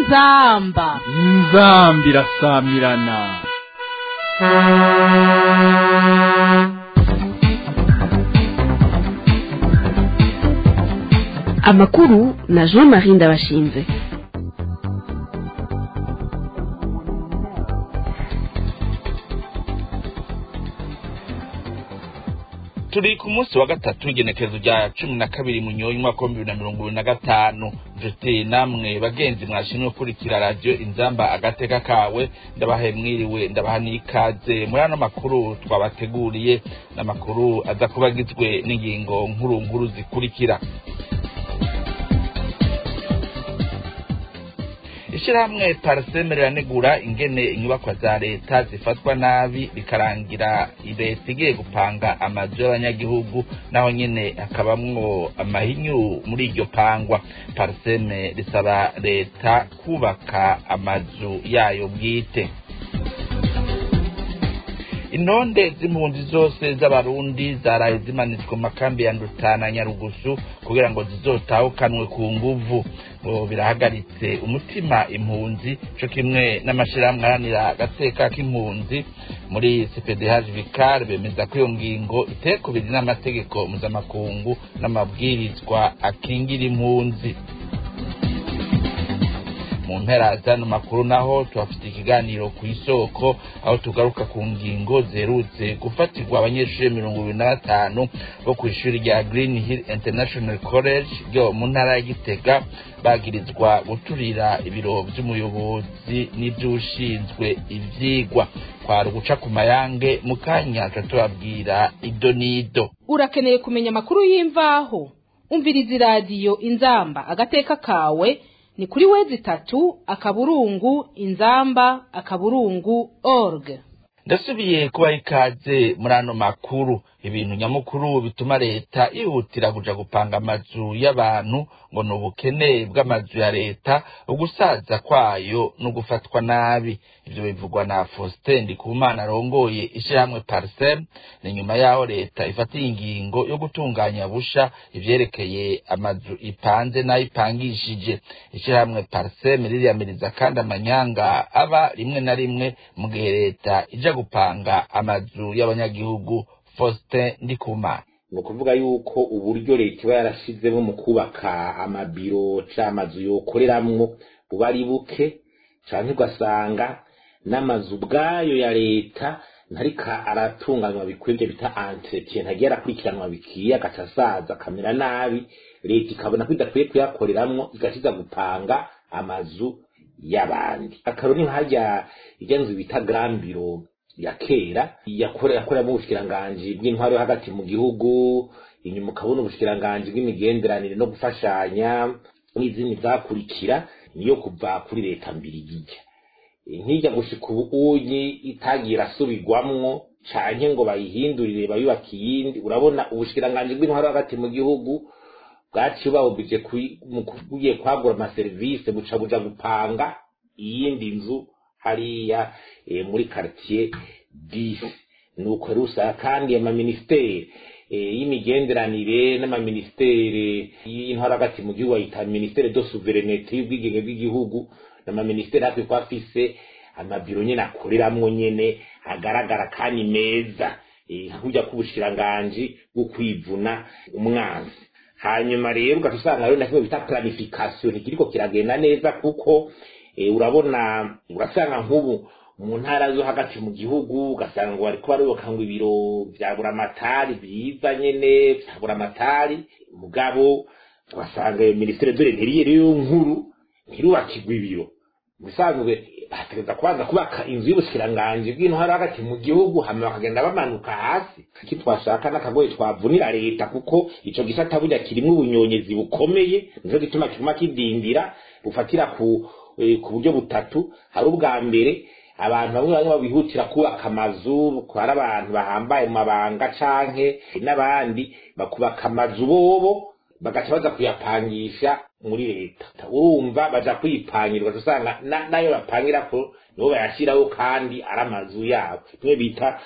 inzamba inzambi irasamirana amakuru na jean marie ndabashinze turi ku munsi wa gatatu w'igenekerezo rya cumi na kabiri mu nyoni umwaka wa bibiri na mirongo ibiri na gatanu nshuti namwe bagenzi mwashimwe gukurikira radiyo inzamba agateka kawe ndabahaye mwiriwe ndabaha n'ikaze muri ano makuru twabateguriye n'amakuru aza kuba agizwe n'ingingo nkuru nkuru zikurikira ishyirahamwe pariseme riranegura ingene inyubakwa za leta zifatwa nabi bikarangira leta igiye gupanga amazu y'abanyagihugu naho nyene hakabamwo amahinyu muri iryo pangwa pariseme risaba leta kubaka amazu yayo bwite intonde z'impunzi zose z'abarundi zaraye zimanitswe mu makambi ya ndutana nyarugusu kugira ngo zizotahukanwe ku nguvu ngo birahagaritse umutima impunzi co kimwe n'amashirahamwe aharanira agateka k'impunzi muri cpdh vicar bemeza ko iyo ngingo iteye kubiri n'amategeko mpuzamakungu n'amabwirizwa akingira impunzi mu mpera zano makuru naho tuhafite ikiganiro ku isoko aho tugaruka ku ngingo zerutse gufatirwa abanyeshuri mirongo ibiri na batanu bo ku ishuri rya green hill international college ryo mu ntara ya gitega bagirizwa guturira ibiro vy'umuyobozi n'ivy'ushinzwe ivyigwa kwari uguca ku mayange mu kanya tuba tubabwira ido n'ido urakeneye kumenya amakuru y'imvaho umviriza iradiyo inzamba agateka kawe ni kuri wezi tatu akaburungu inzamba akaburungu org ndasubiye kubaha ikaze muri ano makuru ibintu nyamukuru bituma leta ihutira kuja gupanga amazu y'abantu ngo ni ubukene bw'amazu ya leta ugusaza kwayo no gufatwa nabi ivyo bivugwa na Faustin Ndikumana arongoye ishirahamwe Parsem ni nyuma yaho leta ifatiye ingingo yo gutunganya busha ivyerekeye amazu ipanze n'ayipangishije ishirahamwe Parsem ririyamiriza kandi amanyanga aba rimwe na rimwe mu gihe leta ija gupanga amazu y'abanyagihugu Faustin Ndikumana ni ukuvuga yuko uburyo leta iba yarashizemo mu kubaka amabiro ca amazu yokoreramwo buba ari buke canke ugasanga n'amazu ubwayo ya leta ntarika aratunganywa bikwiye bita entretien ntagiye arakurikiranwa bikwiye agaca asaza akamera nabi leta ikabona ko idakwiye kuyakoreramwo igaciza gupanga amazu y'abandi akaroni nk'harya irya nzu bita grand biro ya kera yakoreramo ubushikiranganji bw'intwaro yo hagati mu gihugu inyuma ukabona ubushikiranganji bw'imigenderanire no gufashanya n'izindi zakurikira niyo kuva kuri leta mbiri yijya nkijya gushika ubu unyi itagiye irasubirwamwo canke ngo bayihindurire bayubaka iyindi urabona ubushikiranganji bw'intwaro hagati mu gihugu bwaciye bawubije kugiye kwagura amaserivisi buca buja gupanga iyindi nzu hariya muri quartier disi nuko rusa kandi amaministeri y'imigenderanire n'amaministeri y'intwaro hagati mu gihugu bayita ministere de souveraineté y'ubwigenge bw'igihugu n'amaministeri hafi ko afise amabiro nyene akoreramwo nyene agaragara kandi meza nkujya k'ubushikiranganji bwo kwivuna umwanzi hanyuma rero ugaca usanga rero na kimwe bita planification ntikiriko kiragenda neza kuko urabona urasanga nk'ubu mu ntara zo hagati mu gihugu ugasanga ngo bariko barubaka ngo ibiro vya buramatari vyiza nyene vya buramatari mugabo ugasanga iyo minisiteri dore ntiriye rero nkuru ntirubakirwa ibiro musanzwe bategereza kubanza kubaka inzu y'ubushikiranganji bw'intwara hagati mu gihugu hama bakagenda bamanuka hasi iki twashaka n'akagoye twavunira leta kuko ico gisata burya kirimwo ubunyonyezi bukomeye nico gituma kiguma kidindira bufatira ku ku buryo butatu hari ubwa mbere abantu bamwe bamwe babihutira kubaka amazu kwari abantu bahambaye mu mabanga canke n'abandi bakubaka amazu bobo bagaca baza kuyapangisha muri leta urumva baja kwipangirwa usanga nayo bapangira ko nibo bayashiraho kandi ari amazu yabo kimwe bita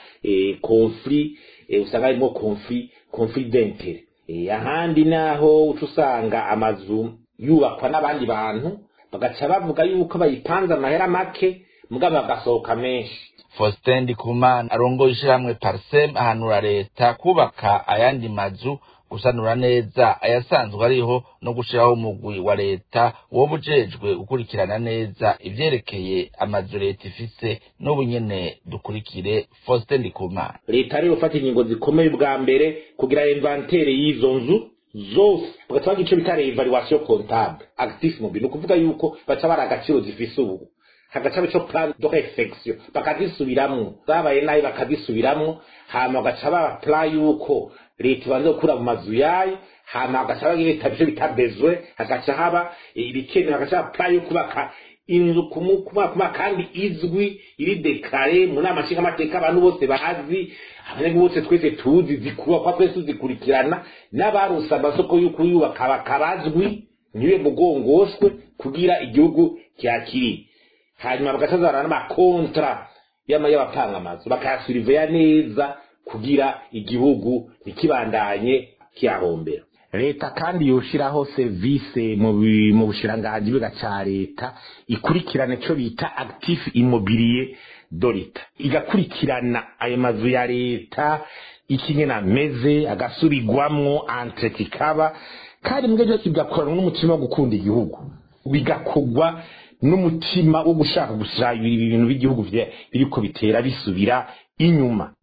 conflit usanga harimo conflit conflit d'intere ahandi naho uca usanga amazu yubakwa n'abandi bantu bagaca bavuga yuko bayipanze amahera make mugabo bagasohoka menshi Faustin Ndikumana arongoye ishyirahamwe Parsem ahanura leta kubaka ayandi mazu gusanura neza ayasanzwe ariho no gushiraho umugwi wa leta woba ujejwe gukurikirana neza ivyerekeye amazu leta ifise n'ubu nyene dukurikire Faustin Ndikumana leta rero ufata ingingo zikomeye bwa mbere kugira inventere y'izo nzu zose bagaca bagira ico bita evaluation comptable actif mobile ni ukuvuga yuko baca bari agaciro zifise ubu hagaca ico plan de reflexion bakazisubiramwo zabaye nabi bakazisubiramwo hama bagaca baba plan yuko leta ibanza gukura mu mazu yayo hama bagaca bagira ico bita besoin hagaca haba ibikenewe hagaca haba plan yo kubaka inzu kuma kandi izwi iri dekare mu nama nshingamateka abantu bose bazi abanyagihugu bose twese tuzi zikubakwa twese tuzikurikirana n'abarose amasoko yo kuyubaka bakabazwi ntibe mugongoshwe kugira igihugu cyakiriye hanyuma bagatazana n'amakontra y'abapanga amazu bakayasuriveya neza kugira igihugu ntikibandanye kiyahombera leta kandi yoshiraho service mu bushiranganji bwa ca leta ikurikirana ico bita actif immobilier do leta igakurikirana ayo mazu ya leta ikingena ameze agasubirwamwo entretien ikaba kandi mbwe byose bigakorana n'umutima wo gukunda igihugu bigakorwa n'umutima wo gushaka gusayura ibintu by'igihugu biriko bitera bisubira inyuma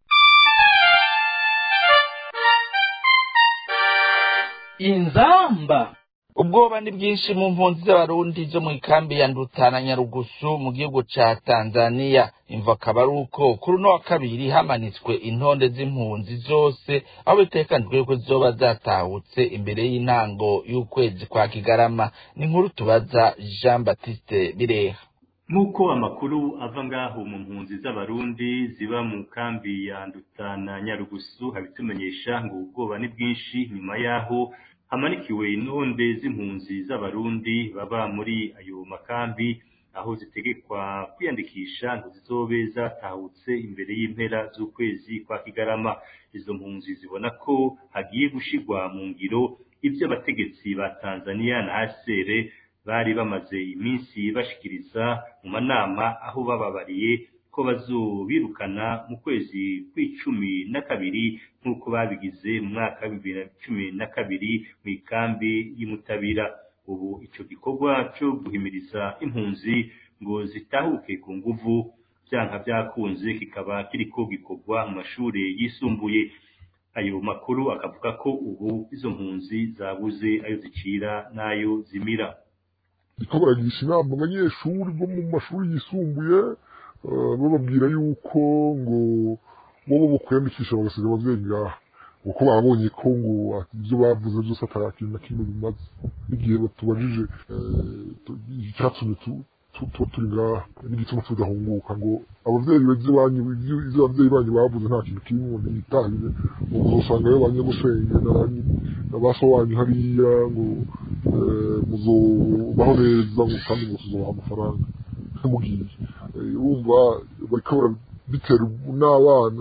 inzamba ubwoba ni bwinshi mu mpunzi z'abarundi zo mu ikambi ya ndutana nyarugusu mu gihugu ca tanzania imva akaba ari uko kuri uno wa kabiri hamanitswe intonde z'impunzi zose aho bitekanijwe yuko zizoba zatahutse imbere y'intango y'ukwezi kwa kigarama ni inkuru tubaza jean baptiste bireha nk'uko amakuru ava ngaho mu mpunzi z'abarundi ziba mu kambi ya ndutana nyarugusu habitumenyesha ngo ubwoba ni bwinshi nyuma yaho hamanikiwe intonde z'impunzi z'abarundi baba muri ayo makambi aho zitegekwa kwiyandikisha ngo zizobe zatahutse imbere y'impera z'ukwezi kwa kigarama izo mpunzi zibona ko hagiye gushigwa mu ngiro ibyo abategetsi ba tanzania na hcr bari bamaze iminsi bashikiriza mu manama aho bababariye ko bazobirukana mu kwezi kw'icumi na kabiri nk'uko babigize mu mwaka wa bibiri na cumi na kabiri mu ikambi y'umutabira ubu ico gikorwa co guhimiriza impunzi ngo zitahuke ku nguvu vyanka vyakunze kikaba kiriko gikorwa mu mashure yisumbuye ayo makuru akavuga ko ubu izo mpunzi zabuze ayo zicira n'ayo zimira bariko baragisha inama abanyeshuri bo mu mashuri yisumbuye bababwira yuko ngo bobo bo kwiyandikisha bagasiga abavyeyi ngaha kuko babonye ko ngo ibyo bavuze byose atari kintu na kimwe bimaze n'igihe batubajije icyatumye tuba turi ngaha n'igituma tudahunguka ngo abavyeyi beze banyu ivyo abavyeyi banyu bavuze nta kintu kimwe ngo ntibitahire ngo muzosanga yo banyagusenge na ba so wanyu hariya ngo muzobaho neza ngo kandi ngo tuzobaha amafaranga mugiye urumva bariko barabitera n'abana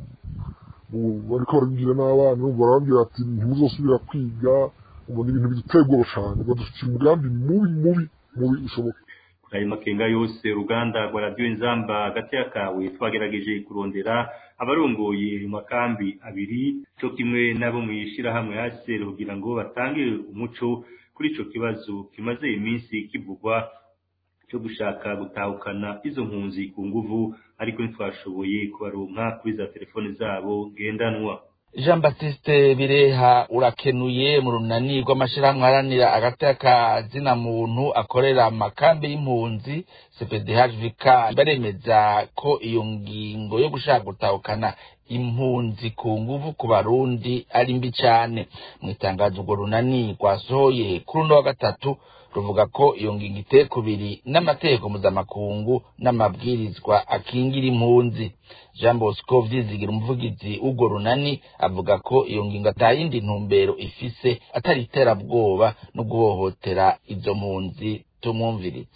bariko barabibwira n'abana urumva barababwira ati ntimuzosubira kwiga ubona ibintu biduteye ubwoba cane badufitiye umugambi mubi mubi mubi ushoboka ayo makenga yose uruganda rwa radiyo inzamba hagati y'akawe twagerageje kurondera abarongoye mu makambi abiri cyo kimwe n'abo mu ishyirahamwe haseri kugira ngo batange umuco kuri ico kibazo kimaze iminsi kivugwa cyo gushaka gutahukana izo mpunzi ku nguvu ariko ntitwashoboye kubaronka kuri za telefoni zabo ngendanwa jean baptiste bireha urakenuye mu runani rw'amashyirahamwe aharanira agati kazina muntu akorera mu makambi y'impunzi cpdhvk baremeza ko iyo ngingo yo gushaka gutahukana impunzi ku nguvu ku barundi ari mbi cyane mu itangazo urwo runani rwasohoye kuri uno wa gatatu ruvuga ko iyo ngingo iteye kubiri n'amategeko mpuzamakungu n'amabwirizwa akingira impunzi jean bosco vyizigira umuvugizi w'urwo runani avuga ko iyo ngingo atayindi ntumbero ifise atari iterabwoba no guhohotera izo mpunzi tumwumviritse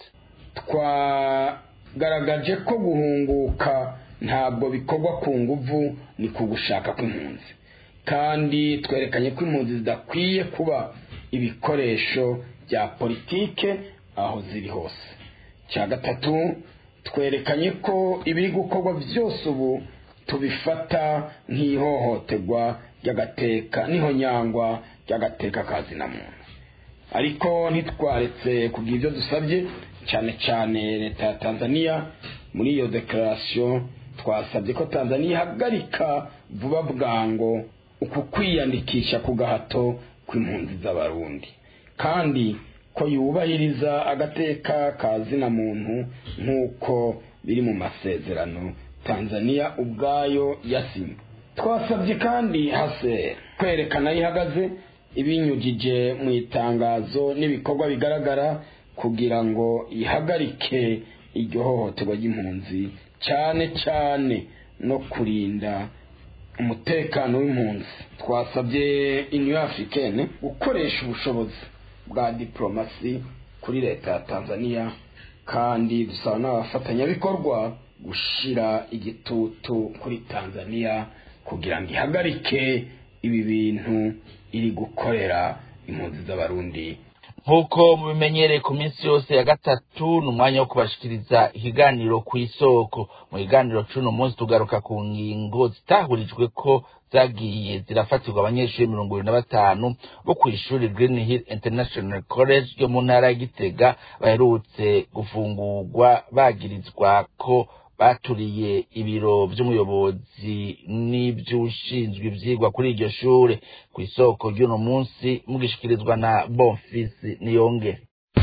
twagaragaje ko guhunguka ntabwo bikorwa ku nguvu ni ku gushaka kw'impunzi kandi twerekanye ko impunzi zidakwiye kuba ibikoresho bya politike aho ziri hose cya gatatu twerekanye ko ibiri gukorwa byose ubu tubifata nk'ihohoterwa ry'agateka n'ihonyangwa ry'agateka kazina muntu ariko ntitwaretse kugira ibyo dusabye cyane cyane leta ya tanzania muri iyo dekarasiyo twasabye ko tanzania ihagarika vuba bwango uku kwiyandikisha ku gahato kw'impunzi z'abarundi kandi ko yubahiriza agateka ka zina muntu nk'uko biri mu masezerano tanzania ubwayo yasinye twasabye kandi hase kwerekana aho ihagaze ibinyujije mu itangazo n'ibikorwa bigaragara kugira ngo ihagarike iryo hohoterwa ry'impunzi cyane cyane no kurinda umutekano w'impunzi twasabye union africaine gukoresha ubushobozi bwa diplomasi kuri leta ya tanzania kandi dusaba n'abafatanyabikorwa gushyira igitutu kuri tanzania kugira ngo ihagarike ibi bintu iri gukorera impunzi z'abarundi nk'uko mubimenyereye ku minsi yose ya gatatu ni umwanya wo kubashikiriza ikiganiro ku isoko mu kiganiro c'uno munsi tugaruka ku ngingo zitahurijwe ko zagiye zirafatirwa abanyeshuri mirongo ibiri na batanu bo ku ishuri green hill international college yo mu ntara ya gitega baherutse gufungurwa bagirizwa ko baturiye ibiro by'umuyobozi n'iby'ushinzwe ibyigwa kuri iryo shure ku isoko ry'uno munsi mugishikirizwa na bonfisi niyonge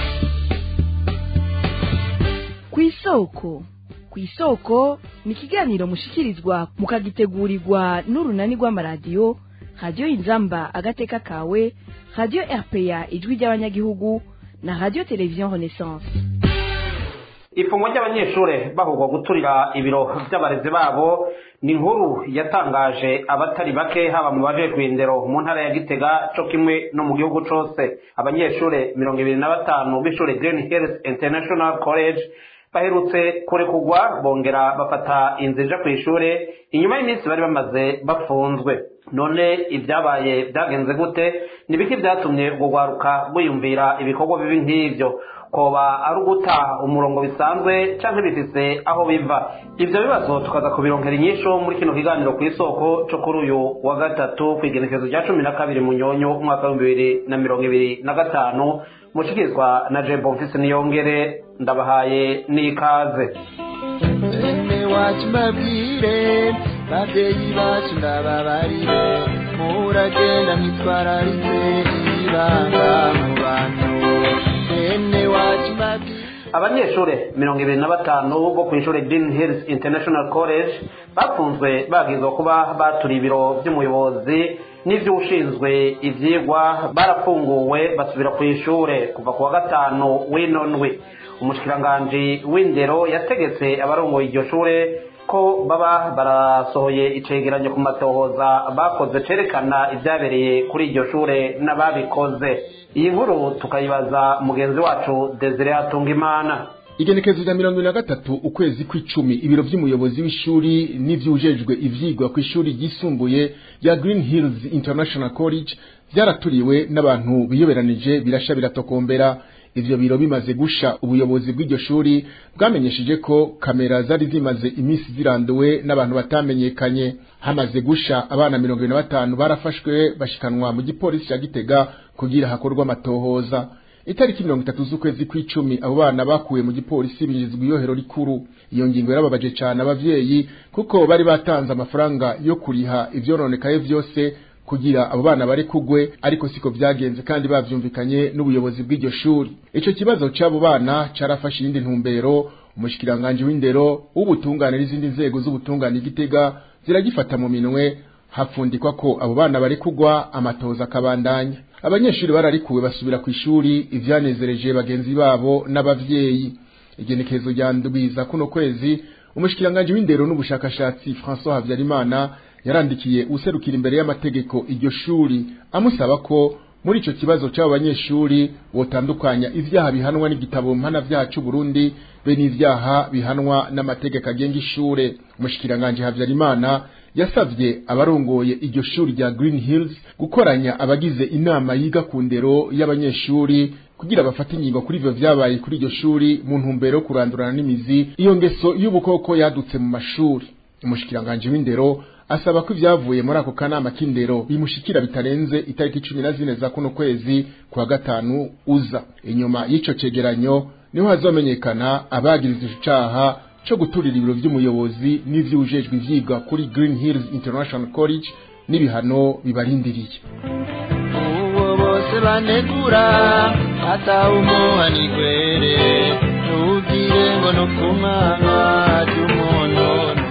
ku isoko ku isoko ni ikiganiro mushikirizwa mukagitegurirwa n'urunani rw'amaradiyo radiyo inzamba agateka kawe radiyo rpa ijwi ry'abanyagihugu na radiyo televiziyo renaissance ifungwa ry'abanyeshuri bahugwa guturira ibiro by'abarezi babo ni inkuru yatangaje abatari bake haba mu bajejwe indero mu ntara ya gitega co kimwe no mu gihugu cose abanyeshuri mirongo ibiri na batanu b'ishuri green hills international college baherutse kurekurwa bongera bafata inzira ija kw'ishure inyuma y'iminsi bari bamaze bafunzwe none ibyabaye byagenze gute ni biki byatumye urwo rwaruka rwiyumvira ibikorwa bibi nk'ivyo koba ari uguta umurongo bisanzwe canke bifise aho biva ivyo bibazo tukaza kubironkera inyishu muri kino kiganiro ku isoko co kuri uyu wa gatatu kw'igenekezo rya cumi na kabiri mu nyonyo umwaka w'ibihumbi bibiri na mirongo ibiri na gatanu mushikirizwa na je bonfisi niyongere ndabahaye n'ikaze bene wacu mbabwire babyeyi bacu ndababarire muragenda mwitwararitse ibanga mu bantu bene wacu mbabwire abanyeshuri mirongo ibiri na batanu bo ku ishuri Green Hills International College bafunzwe bagizwe kuba baturiye ibiro by'umuyobozi n'iby'ushinzwe ibyigwa barafunguwe basubira ku ishure kuva ku wa gatanu w'ino ndwi umushikiranganji w'indero yategetse abarongoye iryo shure ko baba barasohoye icegeranyo ku matohoza bakoze cerekana ibyabereye kuri iryo shure n'ababikoze iyi nkuru tukayibaza mugenzi wacu Desire Hatungimana igenekezo rya mirongo ibiri na gatatu ukwezi kw'icumi ibiro by'umuyobozi w'ishuri n'ivyujejwe ivyigwa ku ishuri ryisumbuye rya Green Hills International College vyaraturiwe n'abantu biyoberanije birasha biratokombera ivyo biro bimaze gusha ubuyobozi bw'iryo shuri bwamenyesheje ko kamera zari zimaze iminsi ziranduwe n'abantu batamenyekanye hamaze gusha abana mirongo ibiri na batanu barafashwe bashikanwa mu gipolisi ca Gitega kugira hakorwa amatohoza itariki mirongo itatu z'ukwezi kw'icumi abo bana bakuwe mu gipolisi binjizwa iyohero rikuru iyo ngingo yarababaje cane abavyeyi kuko bari batanze amafaranga yo kuriha ivyononekaye vyose kugira abo bana bari kugwe ariko siko vyagenze kandi bavyumvikanye n'ubuyobozi bw'iryo shuri ico kibazo c'abo bana carafashe iyindi ntumbero umushikiranganje w'indero w'ubutungane n'izindi nzego z'ubutungane igitega ziragifata mu minwe hapfundikwa ko abo bana bari kugwa amatoza akabandanya abanyeshuri bararikuwe basubira ku ishuri ivyanezereje bagenzi babo n'abavyeyi igenekezo rya ndwiza kuno kwezi umushikiranganje w'indero n'ubushakashatsi François Havyarimana yarandikiye userukira imbere y'amategeko iryo shuri amusaba ko muri ico kibazo c'abo banyeshuri wotandukanya ivyaha bihanwa n'igitabo mpana vyacu Burundi be n'ivyaha bihanwa n'amategeko agenga ishure umushikiranganje Havyarimana yasavye abarongoye iryo shuri rya Green Hills gukoranya abagize inama yiga ku ndero y'abanyeshuri kugira bafate ingingo kuri ivyo vyabaye kuri iryo shuri mu ntumbero yo kurandurana n'imizi iyo ngeso y'ubukoko yadutse mu mashuri umushikiranganje w'indero asaba ko ivyavuye muri ako kanama k'indero bimushikira bitarenze itariki cumi na zine za kuno kwezi kwa gatanu uza inyuma y'ico cegeranyo niho hazomenyekana abagiriza ico caha co guturira ibiro vy'umuyobozi n'ivy'ujejwe ivyigwa kuri Green Hills International College n'ibihano bibarindiriye uwo bose banegura atawumuha nigwere ntugire ngo no kumanga ry'umuntu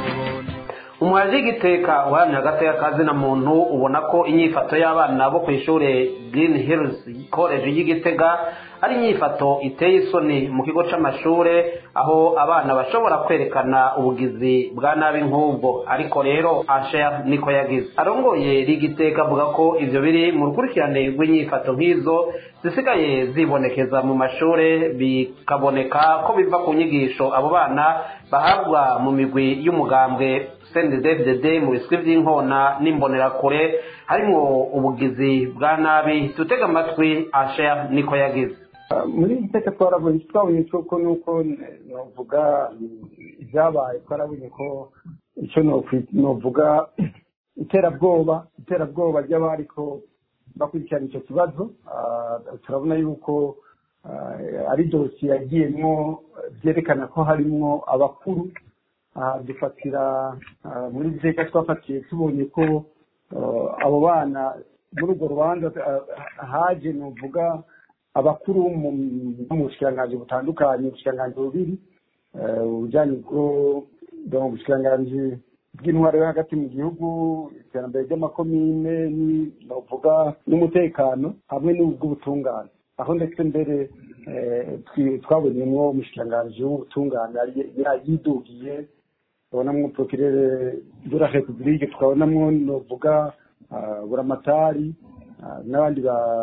umuhaji w'igiteka uharanira agateka kazina muntu ubona ko inyifato y'abana bo ku ishuri Green Hills College y'igitega ari inyifato iteye isoni mu kigo c'amashure aho abana bashobora kwerekana ubugizi bwa nabi nk'ubwo ariko rero asher niko yagize arongoye rigiteka avuga ko ivyo biri mu rukurikirane rw'inyifato nk'izo zisigaye zibonekeza mu mashure bikaboneka ko biva ku nyigisho abo bana bahabwa mu migwi y'umugambwe CNDD-FDD mu biswi vy'inkona n'imbonerakure harimwo ubugizi bwa nabi tutega amatwi asher niko yagize muri iri teka twarabonye twabonye ko nuko novuga ibyabaye twarabonye ko icyo novuga iterabwoba iterabwoba ry'abariko bakurikirana icyo kibazo turabona yuko ari dosiye yagiyemwo byerekana ko harimwo abakuru dufatira muri iri teka twafatiye tubonye ko abo bana muri urwo rubanza haje novuga abakuru mu bushikiranganji butandukanye ubushikiranganji bubiri ubujyanye bwo bushikiranganji bw'intwaro yo hagati mu gihugu iterambere ry'amakomine novuga n'umutekano hamwe n'ubw'ubutungane aho ndetse mbere twabonyemwo umushikiranganji w'ubutungane yidugiye tukabonamwo prokirere de la republique tukabonamwo novuga buramatari n'abandi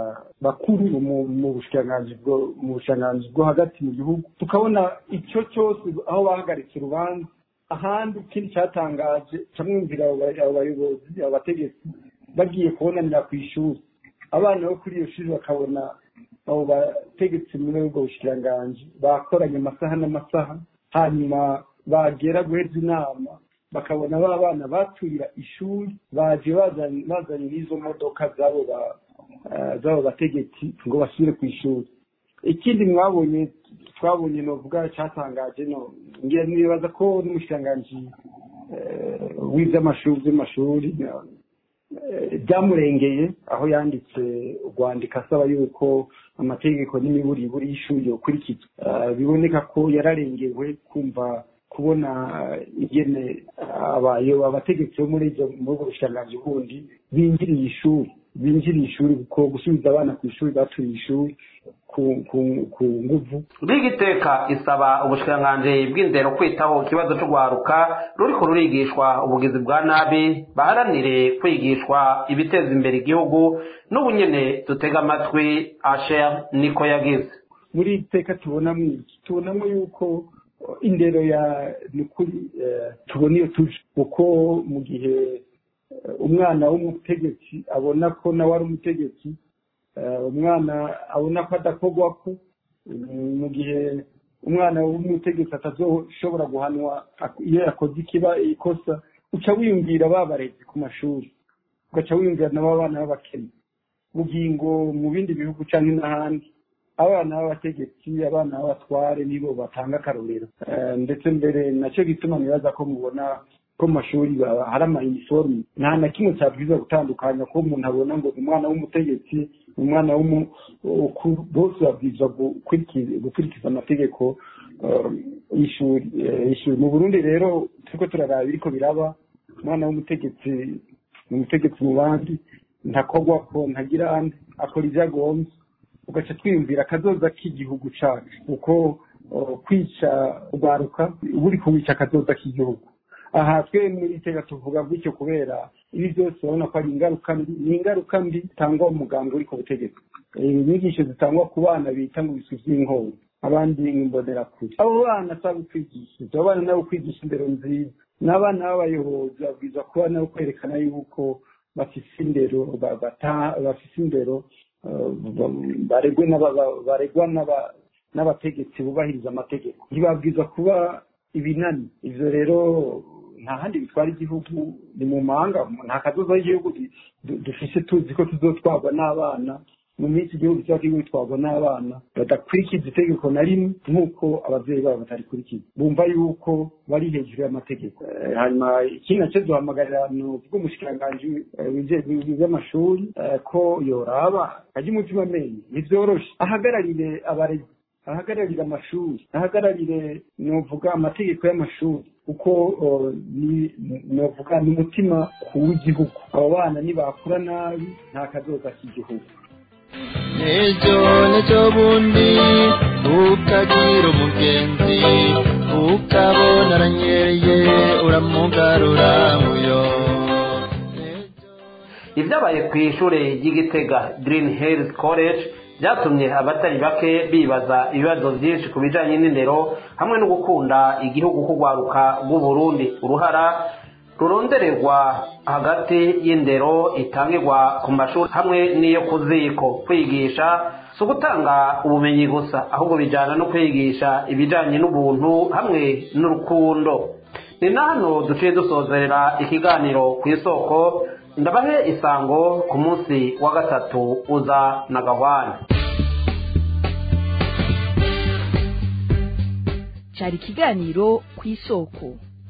bakuru mu bushikiranganji bwo hagati mu gihugu tukabona icyo cyose aho bahagaritse urubanza ahandi ikindi cyatangaje camwumvira abo bayobozi abo bategetsi bagiye kubonanira ku ishuri abana bo kuri iyo shuri bakabona abo bategetsi muri ubwo bushikiranganji bakoranye amasaha n'amasaha hanyuma bagera guheza inama bakabona ba bana baturira ishuri baje bazanye n'izo modoka z'abo z'abo bategetsi ngo basubire ku ishuri ikindi mwabonye twabonye novuga cyatangaje no ngira nibaza ko n'umushikiranganji w'iby'amashuri by'amashuri byamurengeye aho yanditse urwandiko asaba yuko amategeko n'imiburiburi y'ishuri yokurikizwa biboneka ko yararengewe kumva kubona ingene abayo abategetsi bo muri ibyo muri ubwo bushikiranganji bundi binjiriye ishuri binjiriye ishuri kuko gusubiza abana ku ishuri baturiye ishuri ku nguvu rigiteka isaba ubushikiranganji bw'indero kwitaho ikibazo cyo guharuka ruriko rurigishwa ubugizi bwa nabi baharanire kwigishwa ibiteza imbere igihugu n'ubu nyene dutega amatwi asher niko yagize muri iri teka tubonamo iki tubonamo yuko indero ya ni ukuri tubona iyo tuje kuko mu gihe umwana w'umutegetsi abona ko nawe ari umutegetsi umwana abona ko adakorwa ko mu gihe umwana w'umutegetsi atazoshobora guhanwa iyo yakoze ikiba ikosa uca wiyumvira babarezi ku mashuri ugaca wiyumvira nabo abana b'abakene bugingo mu bindi bihugu cyangwa n'ahandi abana b'abategetsi abana b'abatware nibo batanga akarorero ndetse mbere nacyo gituma nibaza ko mubona ko mu mashuri hari ama iniforume nta na kimwe cyabwiza gutandukanya ko umuntu abona ngo ni umwana w'umutegetsi umwana w'umukuru bose babwirizwa gukurikiza amategeko y'ishuri mu burundi rero turiko turaraba biriko biraba umwana w'umutegetsi ni umutegetsi mu bandi ntakorwa ko ntagira andi akora ibyo agombye ugaca twiyumvira akazoza k'igihugu cacu kuko kwica urwaruka uba uri kuwica akazoza k'igihugu aha twe muri iteka tuvuga gutyo kubera ibi byose urabona ko ari ingaruka mbi ni ingaruka mbi zitangwa umuganga uri ku butegetsi inyigisho zitangwa ku bana bita ngo ibiswi by'inkoni abandi nk'imbonerakure abo bana si abo kwigisha abo bana nabo kwigisha indero nziza n'abana b'abayobozi babwirizwa kuba nabo kwerekana yuko bafise indero bafise indero baregwe baregwa n'abategetsi bubahiriza amategeko ntibabwiza kuba ibinani ivyo rero nta handi bitwara igihugu ni mu mahanga nta kazoza y'igihugu dufise tuzi ko tuzotwarwa n'abana mu minsi igihugu kiba kiriko gitwarwa n'abana badakurikiza itegeko na rimwe nk'uko abavyeyi babo batarikurikiza bumva yuko bari hejuru y'amategeko hanyuma ikindi naco duhamagarira nuvuga umushikiranganji w'amashuri ko yoraba ajya umutima amenye ntivyoroshe ahagararire abarezi ahagararira amashuri ahagararire novuga amategeko y'amashuri kuko novuga ni umutima w'igihugu abo bana nibakura nabi nta kazoza k'igihugu ejo n'ejo bundi ukagira umugenzi ukabona aranyereye uramugarura muyo ibyabaye ku ishuri ry'igitega green hills college byatumye abatari bake bibaza ibibazo byinshi ku bijyanye n'indero hamwe no gukunda igihugu kugwaruka rw'uburundi uruhara rurondererwa hagati y'indero itangirwa ku mashuri hamwe n'iyo ku ziko kwigisha si ugutanga ubumenyi gusa ahubwo bijyana no kwigisha ibijyanye n'ubuntu hamwe n'urukundo ni na hano duciye dusozerera ikiganiro ku isoko ndabahe isango ku munsi wa gatatu uza na gahwana cyari ikiganiro ku isoko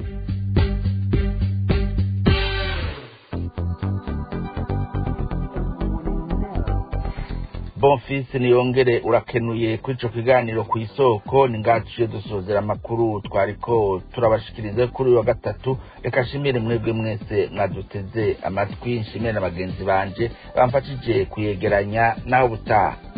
bonfisi niyongere urakenuye kuri ico kiganiro ku isoko ni ngaciye dusozera amakuru twariko turabashikiriza kuri uyu wa gatatu reka nshimire mwebwe mwese mwaduteze amatwi nshimire na bagenzi banje bamfashije kuyegeranya nawe ubutaha